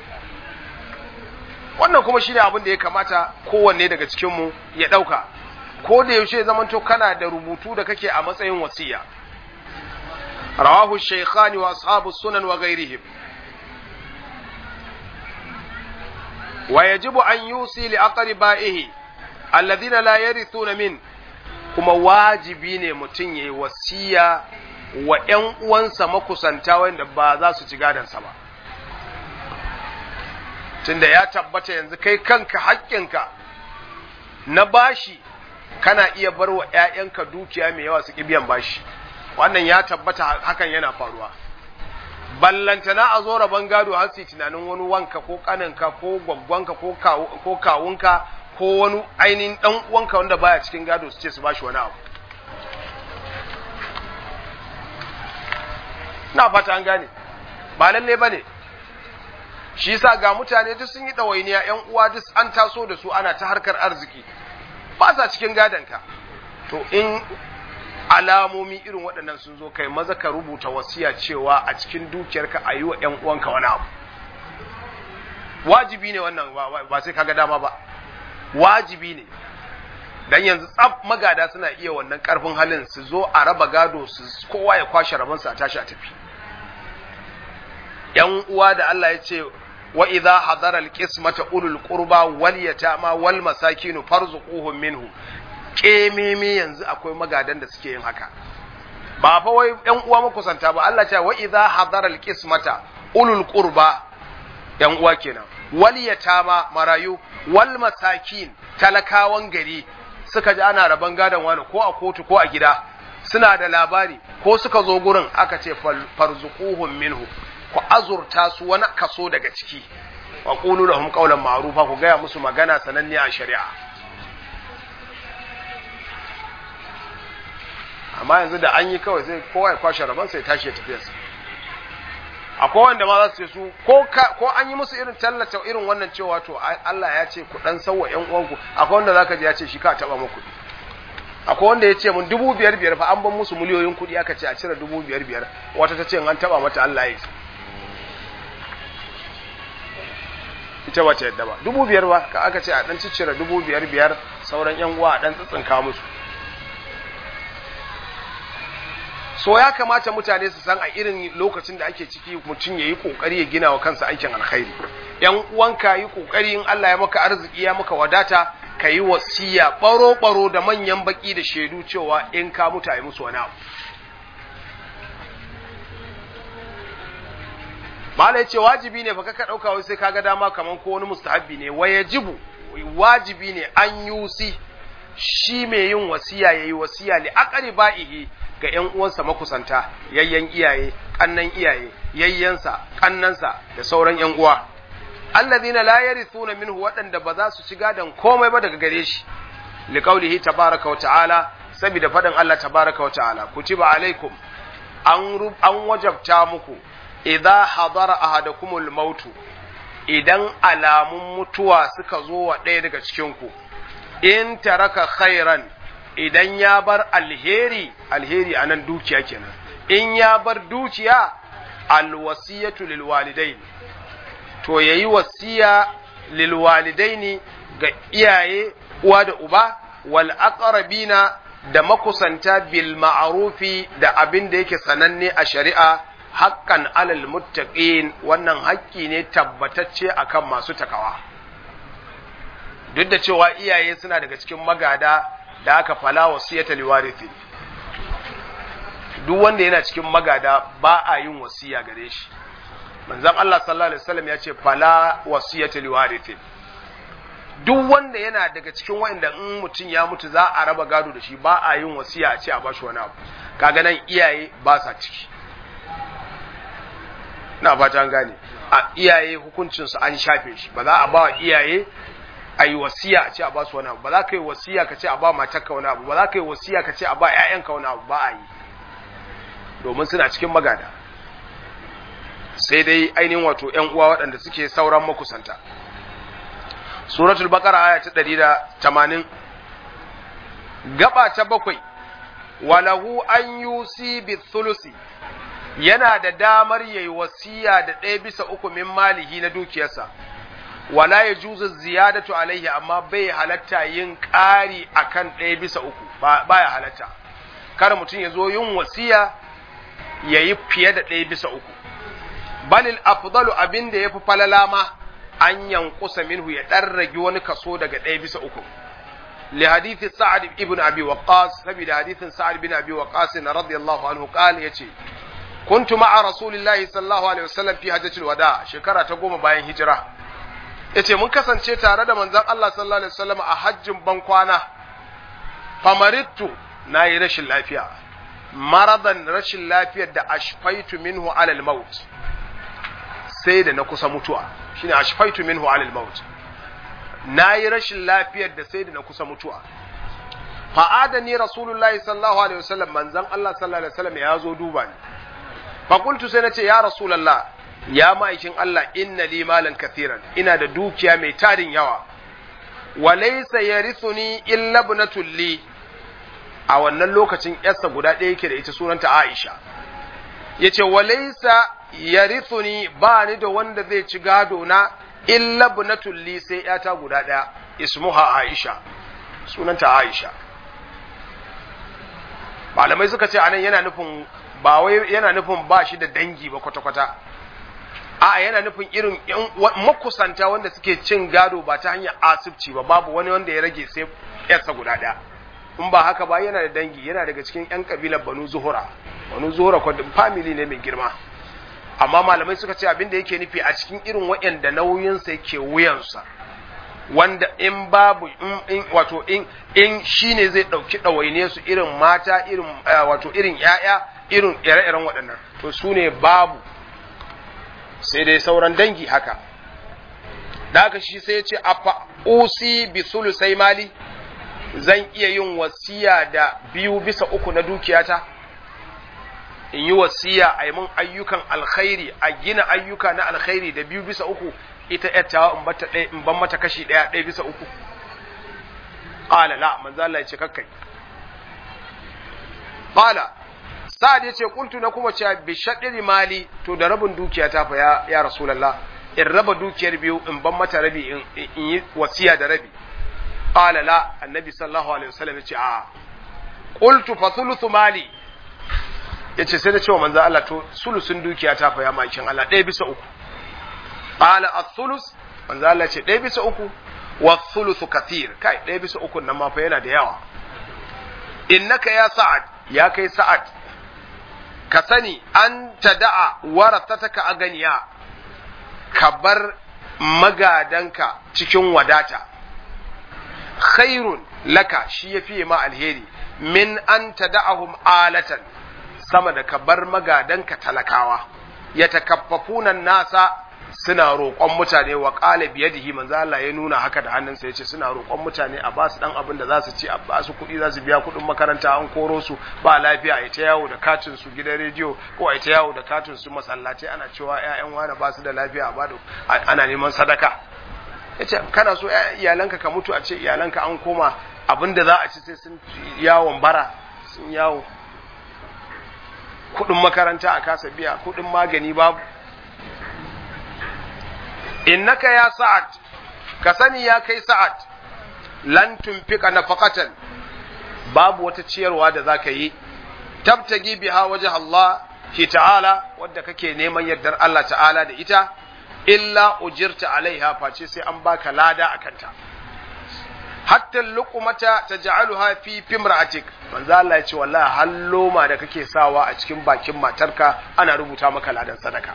Wannan kuma shi ne abin da ya kamata kowanne daga cikinmu ya ɗauka, ko da yaushe zamanto kana da rubutu da kake a matsayin wasiya. Rawahu Shaykhani wa ashabu sunan wa gairihim. Wa yajibu an yusi li aqribaihi alladhina la yarithuna min kuma wajibi ne mutum yayi wasiya wa ƴan uwansa makusanta wanda ba za su ci gadansa ba tunda ya tabbata yanzu kai kanka haƙƙinka na bashi kana iya bar wa ‘ya'yanka dukiya mai yawa su biyan bashi wannan ya tabbata hakan yana faruwa ballantana a zo rabon gado har su tunanin wani wanka ko kaninka ko gwaggwanka ko kawunka ko wani ainihin ɗan uwanka wanda baya cikin gado su ce su bashi wani abu na fata an gane ba lalle ba ne shi yasa ga mutane duk sun yi ɗawainiya ‘yan uwa duk an taso da su ana ta harkar arziki ba sa cikin gadonka to in alamomi irin waɗannan sun zo kai maza ka rubuta wasiya cewa a cikin dukiyarka a yi wa ‘yan uwanka wani abu wajibi ne wannan ba sai kaga dama ba wajibi ne dan yanzu tsaf magada suna iya wannan karfin halin su zo a raba gado su kowa ya kwashe rabansa a tashi a tafi ‘yan uwa da Allah ya ce wa idza hadara alqismata ulul qurba wal yatama wal masakin farzuquhum minhu kememe yanzu akwai magadan da suke yin haka ba fa wai ƴan uwa makusanta ba Allah ce wa idza hadara alqismata ulul qurba ƴan uwa kenan wal yatama marayu wal masakin talakawan gari suka ji ana raban gadon wani ko a kotu ko a gida suna da labari ko suka zo gurin aka ce farzuquhum minhu ku azurta su wani kaso daga ciki wa qulu lahum qawlan ma'rufa ku gaya musu magana sananne a shari'a amma yanzu da an yi kawai sai kowa ya kwashe rabon sai tashi ya tafi akwai wanda ma za su ce su ko ko an yi musu irin tallata irin wannan cewa to Allah ya ce ku dan sauwa ƴan uwanku akwai wanda zaka ji ya ce shi ka taba muku akwai wanda ya ce mun dubu biyar biyar fa an ban musu miliyoyin kuɗi aka ce a cire dubu biyar biyar wata ta ce an taba mata Allah ya ita ba ta yadda ba dubu biyar ba ka aka ce a dan ciccire dubu biyar biyar sauran yan uwa a dan tsitsinka musu so ya kamata mutane su san a irin lokacin da ake ciki mutum ya yi kokari ya gina wa kansa aikin alkhairi yan uwanka yi kokari in Allah ya maka arziki ya maka wadata ka yi wasiya baro baro da manyan baki da shaidu cewa in ka mutu a yi musu wani abu Mala ya ce wajibi ne fa ka ɗauka wai sai kaga dama kaman ko wani mustahabbi ne wa yajibu wajibi ne an yusi shi mai yin wasiya yayi wasiya li aqribaihi ga ƴan uwansa makusanta yayyan iyaye kannan iyaye yayyansa kannansa da sauran ƴan uwa alladhina la yarithuna minhu waɗanda ba za su ci gadon komai ba daga gare shi liqaulihi tabaraka wa ta'ala saboda faɗin Allah tabaraka wa ta'ala kutiba alaikum an an wajabta muku idza hadara ahadakumul mautu idan alamun mutuwa suka zo wa ɗaya daga cikin ku in taraka khairan idan ya bar alheri alheri anan dukiya kenan in ya bar dukiya alwasiyatu lilwalidain to yayi wasiya lilwalidaini ga iyaye uwa da uba wal aqrabina da makusanta bil ma'rufi da abin da yake sananne a shari'a haqqan alal muttaqin wannan haƙƙi ne tabbatacce akan masu takawa duk da cewa iyaye suna daga cikin magada da aka fala wasiyata liwarithi duk wanda yana cikin magada ba a yin wasiya gare shi manzon Allah sallallahu alaihi wasallam ya ce fala wasiyata liwarithi duk wanda yana daga cikin wanda in mutum ya mutu za a raba gado da shi ba a yin wasiya a ce a bashi wani abu kaga nan iyaye ba sa ciki na fata an gane a iyaye hukuncin su an shafe shi ba za a ba wa iyaye a yi wasiya a ce a ba su wani abu ba za ka yi wasiya ka ce a ba matarka wani abu ba za ka yi wasiya ka ce a ba ƴaƴanka wani abu ba a yi domin suna cikin magada sai dai ainihin wato ƴan uwa waɗanda suke sauran makusanta suratul baqara aya ta 180 gaba ta bakwai walahu an yusi bi thulusi yana da damar yayi wasiya da ɗaya bisa uku min malihi na dukiyarsa wala ya juzu ziyadatu alaihi amma bai halatta yin ƙari akan ɗaya bisa uku baya halatta kar mutum ya zo yin wasiya ya yi fiye da ɗaya bisa uku balil afdalu abin da ya fi falala ma an yankusa minhu ya ɗan ragi wani kaso daga ɗaya bisa uku li hadithi sa'ad ibn abi waqqas saboda hadithin sa'ad ibn abi waqqas radiyallahu anhu qala yace kuntu ma'a rasulillahi sallallahu alaihi wasallam fi hajjatul wada shekara ta goma bayan hijira yace mun kasance tare da manzon Allah sallallahu alaihi wasallam a hajjin ban kwana famarittu nayi rashin lafiya maradan rashin lafiyar da ashfaitu minhu alal maut sai da na kusa mutuwa shine ashfaitu minhu alal maut nayi rashin lafiyar da sai da na kusa mutuwa fa'adani rasulullahi sallallahu alaihi wasallam manzon Allah sallallahu alaihi wasallam ya zo duba ni fa qultu sai nace ya rasulullah ya ma'aikin Allah inna li malan kathiran ina da dukiya mai tarin yawa wa laysa yarithuni illa ibnatul li a wannan lokacin yarsa guda ɗaya yake da ita sunanta Aisha yace wa laysa yarithuni ba ni da wanda zai ci gado na illa ibnatul li sai yata guda ɗaya ismuha Aisha sunanta Aisha malamai suka ce anan yana nufin ba wai yana nufin ba shi da dangi ba kwata-kwata a yana nufin irin makusanta wanda suke cin gado ba ta hanyar asibci ba babu wani wanda ya rage sai yarsa guda ɗaya in ba haka ba yana da dangi yana daga cikin yan kabilar banu zuhura banu zuhura kwadin family ne mai girma amma malamai suka ce abin da yake nufi a cikin irin waɗanda nauyinsa yake wuyansa wanda in babu in wato in in shine zai dauki ɗawaine su irin mata irin wato irin yaya irin ire-iren waɗannan to su ne babu sai dai sauran dangi haka da haka shi sai ya ce afa usi bi sulusai mali zan iya yin wasiya da biyu bisa uku na dukiyata in yi wasiya a yi mun ayyukan alkhairi a gina ayyuka na alkhairi da biyu bisa uku ita yattawa in bata ɗaya in ban mata kashi ɗaya ɗaya bisa uku qala la manzo Allah ya ce kakkai qala sa'ad yace kuntu na kuma cewa bi shaddiri mali to da rabin dukiya ta fa ya ya rasulullah in raba dukiyar biyu in ban mata rabi in yi wasiya da rabi qala la annabi sallallahu alaihi wasallam yace a qultu fa thuluthu mali yace sai da cewa manzo Allah to sulusun dukiya ta fa ya makin Allah ɗaya bisa uku qala ath-thuluth manzo Allah ce ɗaya bisa uku wa thuluthu kathir kai ɗaya bisa uku nan ma fa yana da yawa innaka ya sa'ad ya kai sa'ad ka sani an tada'a warathataka aganiya ka bar magadanka cikin wadata khairun laka shi ya fiye ma alheri min an tada'ahum alatan sama da ka bar magadanka talakawa ya takaffafunan nasa suna roƙon mutane wa qala biyadihi manzo Allah ya nuna haka da hannunsa yace suna roƙon mutane a ba su dan abin da za su ci a ba su kuɗi za su biya kuɗin makaranta an koro su ba lafiya a ta yawo da katin su gidan rediyo ko a ta yawo da katin su masallatai ana cewa ƴaƴan wani ba su da lafiya a ba ana neman sadaka yace kana so iyalanka ka mutu a ce iyalanka an koma abin da za a ci sai sun yawon bara sun yawo kuɗin makaranta a kasa biya kuɗin magani babu innaka ya sa'ad ka sani ya kai sa'ad lan tunfika nafaqatan babu wata ciyarwa da zaka yi tabtagi biha waje Allah ki ta'ala wadda kake neman yardar Allah ta'ala da ita illa ujirta alaiha face sai an baka lada akanta hatta luqmata taj'aluha fi fimra'atik manzo Allah ya ce wallahi halloma da kake sawa a cikin bakin matarka ana rubuta maka ladan sadaka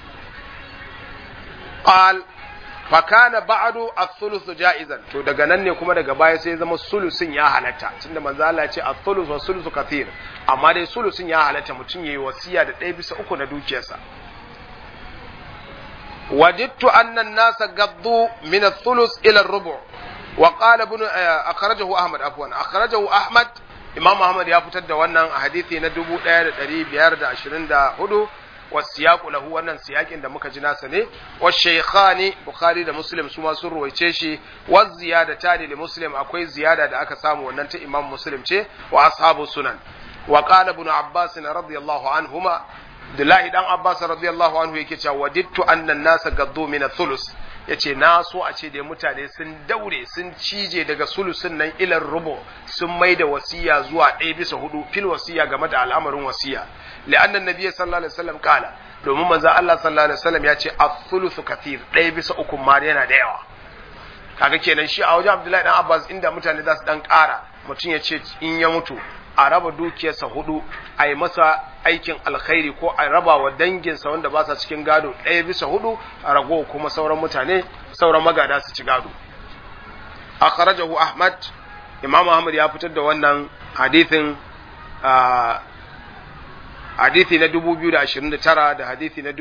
qal fa kana ba'du ath-thuluth ja'izan to daga nan ne kuma daga baya sai zama sulusin ya halatta tunda manzo Allah ya ce ath-thuluth wa sulusu kathir amma dai sulusin ya halatta mutum yayi wasiya da ɗaya bisa uku na dukiyarsa wajidtu anna an-nasa gaddu min ath-thuluth ila ar-rubu' wa qala ibn akhrajahu ahmad afwan akhrajahu ahmad imam ahmad ya fitar da wannan a hadisi na 1524 wasiyaqu lahu wannan siyakin da muka ji nasa ne wa shaykhani bukhari da muslim su ma sun ruwaice shi wa ziyadata li muslim akwai ziyada da aka samu wannan ta imam muslim ce wa ashabu sunan wa qala ibn abbas radiyallahu anhuma Abdullahi dan Abbas radiyallahu anhu yake cewa wadittu annan nasa gaddu min thulus yace na so a ce da mutane sun daure sun cije daga sulusun nan ilar rubu sun mai da wasiya zuwa ɗaya bisa hudu fil wasiya game da al'amarin wasiya li'anna nabiyyi sallallahu alaihi wasallam kala domin manzo Allah sallallahu alaihi wasallam ya ce ath-thuluthu kathir ɗaya bisa uku ma yana da yawa kaga kenan shi a wajen Abdullahi dan Abbas inda mutane za su dan ƙara mutum ya ce in ya mutu a raba dukiyarsa hudu a yi masa aikin alkhairi ko a raba wa danginsa wanda ba sa cikin gado ɗaya bisa hudu a rago kuma sauran mutane sauran magada su ci gado a kharajahu ahmad imam ahmad ya fitar da wannan hadithin hadithi na 2029 da hadithi na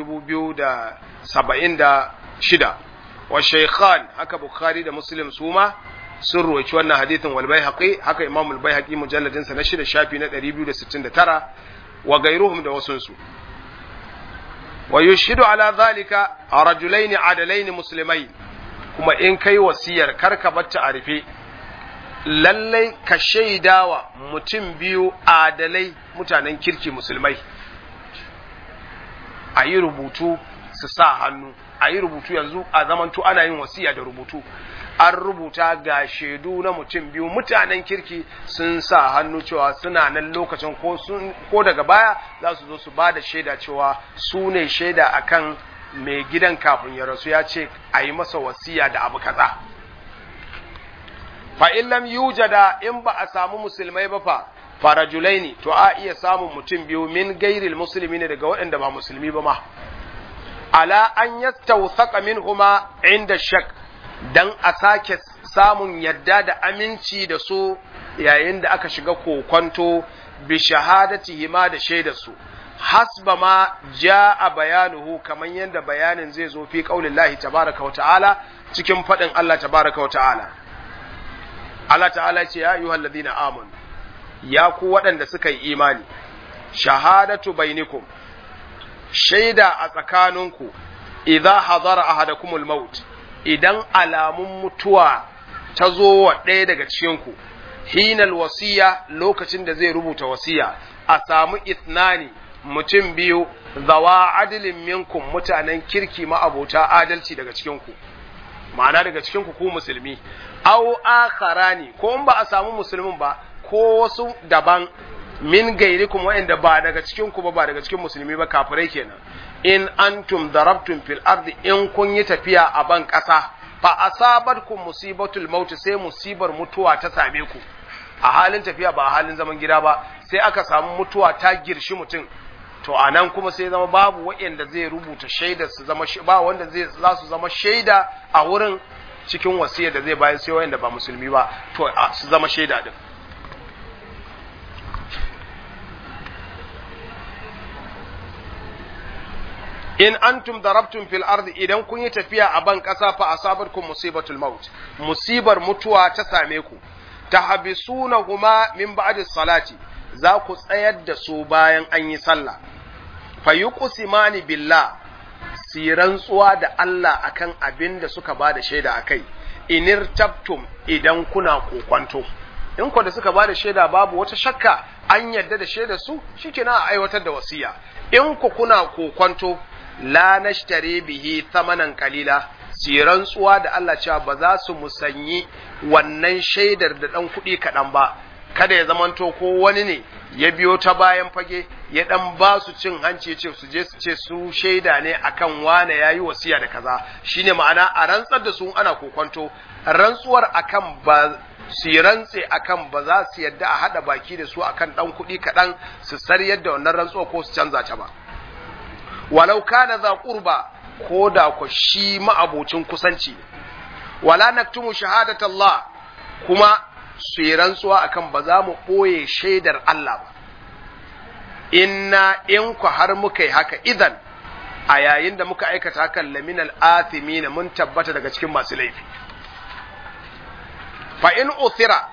2076 wa shaykhan haka bukhari da muslim suma sun ruwaci wannan hadithin wal baihaqi haka imam al baihaqi mujalladin sa na shida shafi na 269 wa gairuhum da wasun su wa yushhidu ala dhalika rajulaini adalaini muslimain kuma in kai wasiyar karka batta a rufe lallai ka shaidawa mutum biyu adalai mutanen kirki musulmai a yi rubutu su sa hannu a yi rubutu yanzu a zamantu ana yin wasiya da rubutu an rubuta ga shaidu na mutum biyu mutanen kirki sun sa hannu cewa suna nan lokacin ko daga baya za su zo su ba da shaida cewa su ne shaida akan mai gidan kafin ya rasu ya ce a yi masa wasiya da abu kaza fa in lam yujada in ba a samu musulmai ba fa farajulaini to a iya samun mutum biyu min gairil musulmi ne daga waɗanda ba musulmi ba ma ala an yastawthaqa minhuma inda shak dan a sake samun yadda da aminci da su yayin da aka shiga kokonto bi shahadatihima da shaidar su hasba ma jaa bayanuhu kaman yanda bayanin zai zo fi qaulillahi tabaraka wa ta'ala cikin fadin Allah tabaraka wa ta'ala Allah ta'ala ce ya ayyuhal ladina amanu ya ku waɗanda suka yi imani shahadatu bainikum shaida a tsakaninku idza hadara ahadakumul maut idan alamun mutuwa ta zo wa ɗaya daga cikinku hinal wasiya lokacin da zai rubuta wasiya a samu ithnani mutum biyu zawa adilin minkum mutanen kirki ma'abota adalci daga cikinku ma'ana daga cikinku ku musulmi au akharani ko in ba a samu musulmin ba ko wasu daban min gairikum wa'anda ba daga cikinku ba ba daga cikin musulmi ba kafirai kenan in antum darabtum fil ardi in kun yi tafiya a ban ƙasa fa asabatkum musibatul maut sai musibar mutuwa ta same ku a halin tafiya ba a halin zaman gida ba sai aka samu mutuwa ta girshi mutum to a nan kuma sai zama babu waɗanda zai rubuta shaida su zama ba wanda zai za su zama shaida a wurin cikin wasiyar da zai bayar sai waɗanda ba musulmi ba to su zama shaida din in antum darabtum fil ardi idan kun yi tafiya a ban ƙasa fa asabatkum musibatul maut musibar mutuwa ta same ku tahbisunahuma min ba'di salati za ku tsayar da su bayan an yi sallah fa yuqsimani billah si rantsuwa da Allah akan abin da suka ba da shaida akai inir tabtum idan kuna kokwanto in ku da suka ba da shaida babu wata shakka an yadda da shaida su shikenan a aiwatar da wasiya in ku kuna kokwanto la nashtari bihi thamanan qalila si rantsuwa da Allah cewa ba za su musanyi wannan shaidar da dan kuɗi kaɗan ba kada ya zamanto ko wani ne ya biyo ta bayan fage ya dan ba su cin hanci ce su je su ce su shaida ne akan wane yayi wasiya da kaza shine ma'ana a rantsar da su ana kokonto rantsuwar akan ba su rantse akan ba za su yadda a hada baki da su akan dan kuɗi kaɗan su sariyar da wannan rantsuwa ko su canza ta ba walau kana za qurba ko da ku shi ma'abocin kusanci wala naktumu shahadatallah kuma su yi rantsuwa akan ba za mu ɓoye shaidar Allah ba inna in ku har muka yi haka idan a yayin da muka aikata hakan laminal athimina mun tabbata daga cikin masu laifi fa in uthira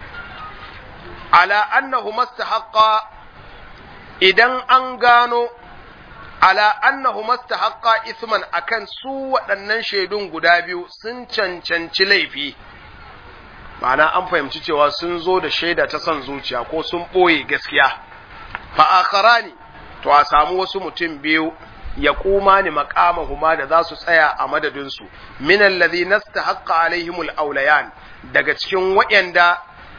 ala annahu mastahaqqa idan an gano ala annahu mastahaqqa isman akan su waɗannan shaidun guda biyu sun cancanci laifi ma'ana an fahimci cewa sun zo da shaida ta son zuciya ko sun ɓoye gaskiya fa'akarani to a samu wasu mutum biyu ya kuma ni huma da za su tsaya a madadinsu minan lazi nasta haƙƙa alaihimul aulayan daga cikin waɗanda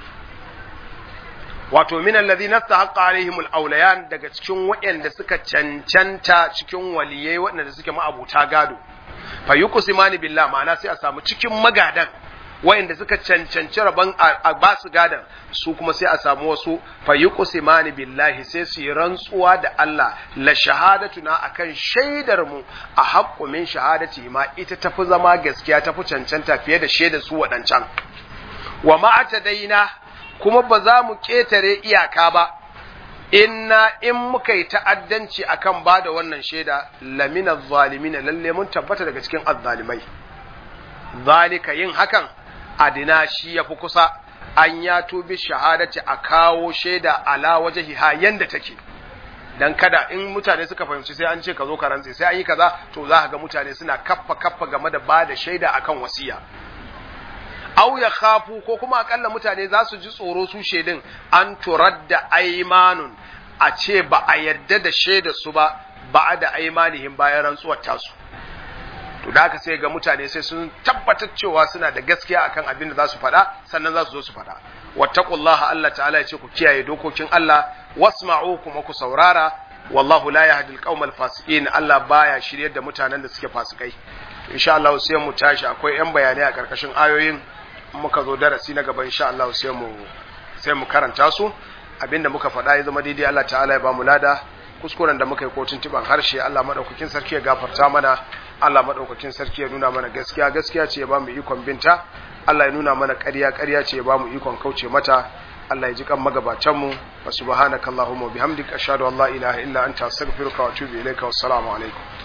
wato minan lazi nasta haƙƙa alaihimul aulayan daga cikin waɗanda suka cancanta cikin waliyai waɗanda suke ma'abuta gado fa yuqsimani billah ma'ana sai a samu cikin magadan wayanda suka cancanci rabon a ba su gadan su kuma sai a samu wasu fayuqsimani billahi sai su yi rantsuwa da Allah la shahadatuna akan shaidar mu a haqqu min shahadati ma ita tafi zama gaskiya tafi cancanta fiye da shaidar su wadancan wa ma daina kuma ba za mu ketare iyaka ba inna in muka yi ta'addanci akan ba da wannan shaida lamina zalimina lalle mun tabbata daga cikin azzalimai zalika yin hakan adina shi ya fi kusa an ya tubi shahadati a kawo shaida ala waje ha yanda take dan kada in mutane suka fahimci sai an ce ka zo ka rantse sai an yi kaza to za ka ga mutane suna kaffa kaffa game da ba da shaida akan wasiya aw ya khafu ko kuma akalla mutane za su ji tsoro su shaidin an turadda aimanun a ce ba a yadda da shaida su ba ba da aimanihim bayan rantsuwar tasu to da haka sai ga mutane sai sun tabbatar cewa suna da gaskiya akan abin da za su faɗa sannan za su zo su faɗa wattaqullaha Allah ta'ala ya ce ku kiyaye dokokin Allah wasma'u kuma ku saurara wallahu la yahdi al fasiqin Allah baya shiryar da mutanen da suke fasikai insha Allah sai mu tashi akwai yan bayanai a karkashin ayoyin muka zo darasi na gaba insha Allah sai mu sai mu karanta su abinda muka faɗa ya zama daidai Allah ta'ala ya ba mu lada kuskuren da muka yi kotun tiban harshe Allah madaukakin sarki ya gafarta mana Allah madaukakin sarki ya nuna mana gaskiya gaskiya ce ya ba mu ikon binta Allah ya nuna mana ƙarya ƙarya ce ya ba mu ikon kauce mata Allah ya ji kan magabatan mu wa subhanakallahumma bihamdika ashhadu an la ilaha illa anta astaghfiruka wa atubu ilaika wassalamu alaikum